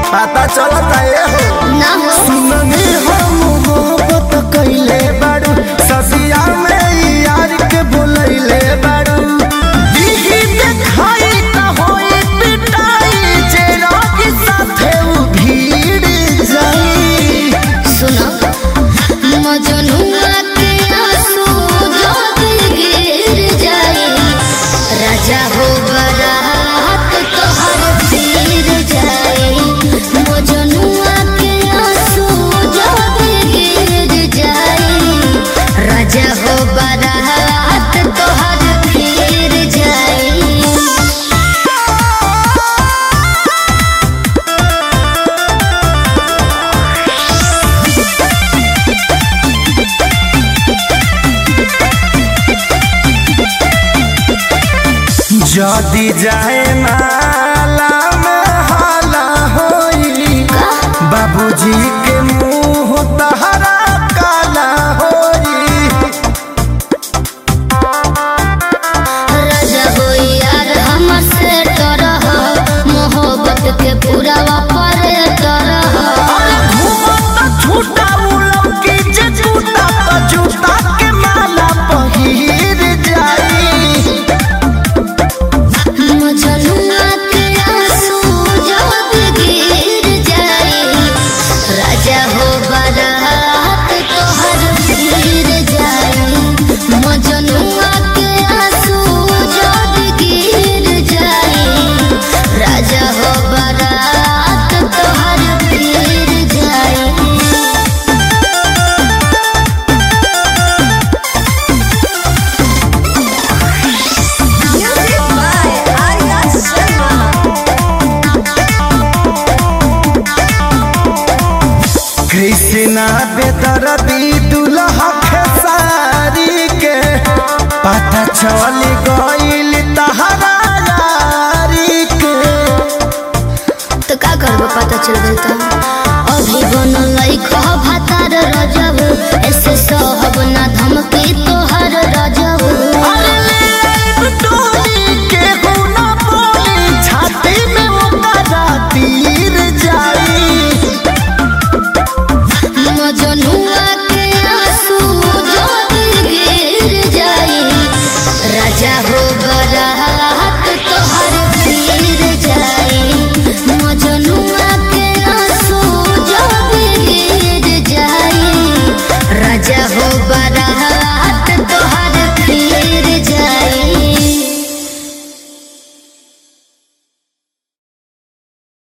पता चलता ए हो ना हो सुननी हो मोहब्बत कइले बाड़ू सदिया में यार के बोलैले बाड़ू दीदी देखाई त होई पिटाई जे रोगी साथे उ भीड़ जाई सुनो मजनुआ के आंसू जब गिर जाए राजा हो बरात तोहर पीर जाए मजनुआ के आंसू जब गिर जाए राजा हो बरात तोहर पीर जाए जदी जाए नाला में हाला होई बाबूजी के मुंह तहरा काला होई राजा हो यार हमर से तरह मोहब्बत के पूरा वापर तरह घूमत छूटा उलम की जे छूटा त जूता के माला पहिर जाई मजनुआ के आंसू जब गिर जाए राजा हो बारात तोहर गिर जाए मजनुआ के आंसू जब गिर जाए राजा हो बारात तोहर गिर जाए Music by Arya Sharma. Krishna बेदरदी दुल्हा खेसारी के पता चल गइल तहरा यारी के तो का करबो पता चल गई तो